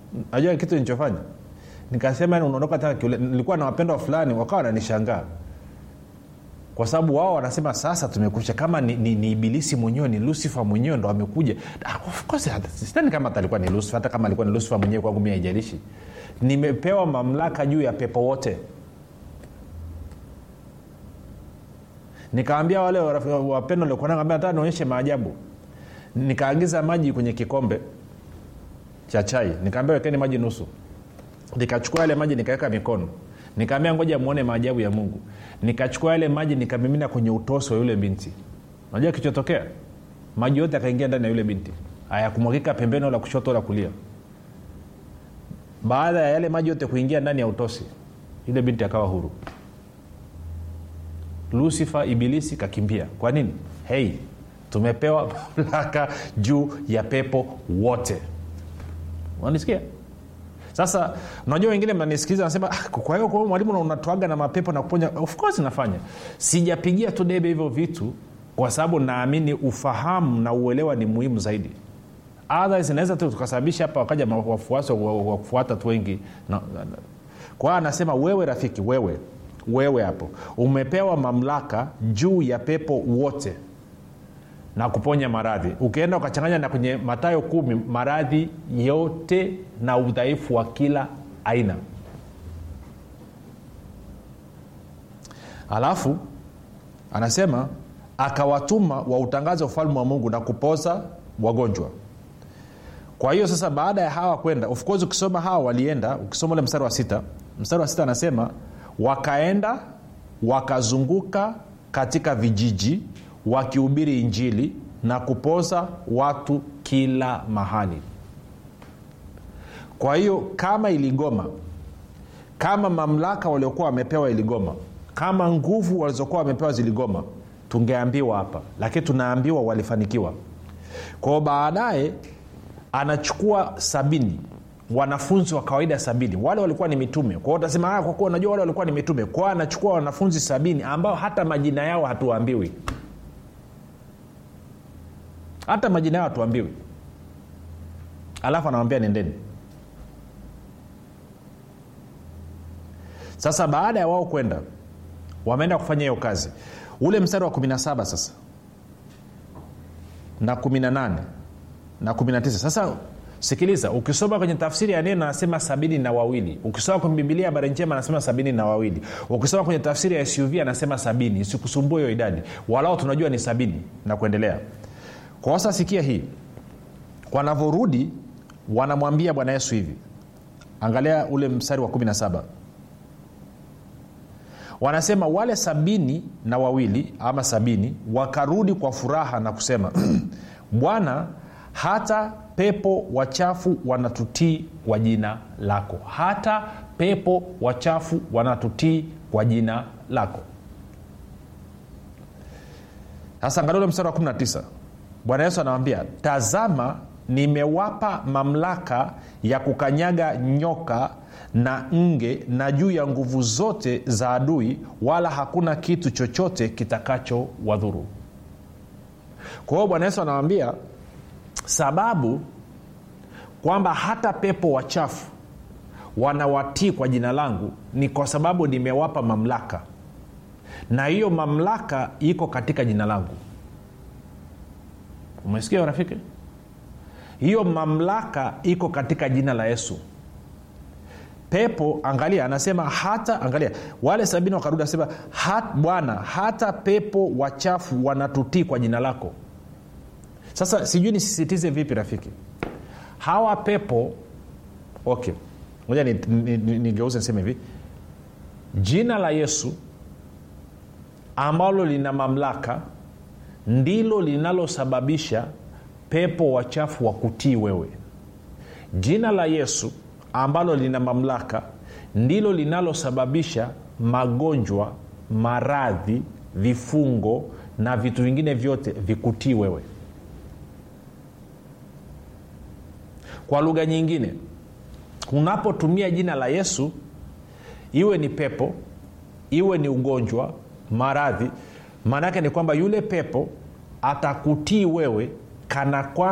najua kitu nilichofanya nikasema yani unaondoka tena kiule nilikuwa na wapendwa fulani wakawa wananishangaa kwa sababu wao wanasema sasa tumekusha kama ni, ni, ni ibilisi mwenyewe ni lucifer mwenyewe ndo amekuja Ah, of course, hata- sidhani kama hata alikuwa ni lucifer hata kama alikuwa ni lucifer mwenyewe kwangu mi haijalishi nimepewa mamlaka juu ya pepo wote nikawambia wale waraf- wapendwa waliokuwa nao, nataka nionyeshe maajabu nikaagiza maji kwenye kikombe cha chai nikaambia wekeni maji nusu nikachukua yale maji nikaweka mikono nikaambia ngoja muone maajabu ya mungu nikachukua yale maji nikamimina kwenye utosi wa yule binti unajua kichotokea maji yote akaingia ndani ya yule binti hayakumwagika pembeni wala kushoto wala kulia baada ya yale maji yote kuingia ndani ya utosi yule binti akawa huru lusifa ibilisi kakimbia kwa nini hei tumepewa mamlaka juu ya pepo wote unanisikia sasa unajua wengine mnanisikiliza nasema ah, kwa hiyo kwa hiyo mwalimu unatoaga na mapepo na kuponya of course nafanya sijapigia tu debe hivyo vitu kwa sababu naamini ufahamu na uelewa ni muhimu zaidi otherwise inaweza tu tukasababisha hapa wakaja ma- wafuasi wa- wa wa kufuata tu wengi na, na, na. kwa hiyo anasema wewe rafiki wewe wewe hapo umepewa mamlaka juu ya pepo wote na kuponya maradhi ukienda ukachanganya na kwenye matayo kumi maradhi yote na udhaifu wa kila aina alafu anasema akawatuma wautangaze ufalme wa mungu na kupoza wagonjwa kwa hiyo sasa baada ya hawa kwenda of course ukisoma hawa walienda ukisoma ule mstari wa sita mstari wa sita anasema wakaenda wakazunguka katika vijiji wakihubiri injili na kupoza watu kila mahali kwa hiyo kama iligoma kama mamlaka waliokuwa wamepewa iligoma kama nguvu walizokuwa wamepewa ziligoma tungeambiwa hapa lakini tunaambiwa walifanikiwa kwao baadaye anachukua sabini wanafunzi wa kawaida sabini wale walikuwa ni mitume kwao utasema "Ah, kwa kuwa unajua wale walikuwa ni mitume kwao anachukua wanafunzi sabini ambao hata majina yao hatuambiwi hata majina yao hatuambiwi alafu anawambia nendeni sasa baada ya wao kwenda wameenda kufanya hiyo kazi ule mstari wa 17 sasa na 18 na 19 sasa sikiliza ukisoma kwenye tafsiri ya neno anasema sabini na wawili ukisoma kwenye bibilia habari njema anasema sabini na wawili ukisoma kwenye tafsiri ya suv anasema sabini isikusumbue hiyo idadi walao tunajua ni sabini na kuendelea kwa sasa sikia hii wanavyorudi wanamwambia bwana yesu hivi angalia ule mstari wa 17 wanasema wale sabini na wawili ama sabini wakarudi kwa furaha na kusema bwana hata pepo wachafu wanatutii kwa jina lako hata pepo wachafu wanatutii kwa jina lako sasa angalia ule mstari wa 19 bwana yesu anawambia tazama nimewapa mamlaka ya kukanyaga nyoka na nge na juu ya nguvu zote za adui wala hakuna kitu chochote kitakacho wadhuru kwa hiyo bwana yesu anawambia sababu kwamba hata pepo wachafu wanawatii kwa jina langu ni kwa sababu nimewapa mamlaka na hiyo mamlaka iko katika jina langu umesikia rafiki hiyo mamlaka iko katika jina la yesu pepo angalia anasema hata angalia wale sabini wakarudi anasema hat, bwana hata pepo wachafu wanatutii kwa jina lako sasa sijui nisisitize vipi rafiki hawa pepo okay moja nigeuze ni, ni, ni niseme hivi jina la yesu ambalo lina mamlaka ndilo linalosababisha pepo wachafu wa kutii wewe jina la yesu ambalo lina mamlaka ndilo linalosababisha magonjwa maradhi vifungo na vitu vingine vyote vikutii wewe kwa lugha nyingine unapotumia jina la yesu iwe ni pepo iwe ni ugonjwa maradhi maana yake ni kwamba yule pepo atakutii wewe kana kwamba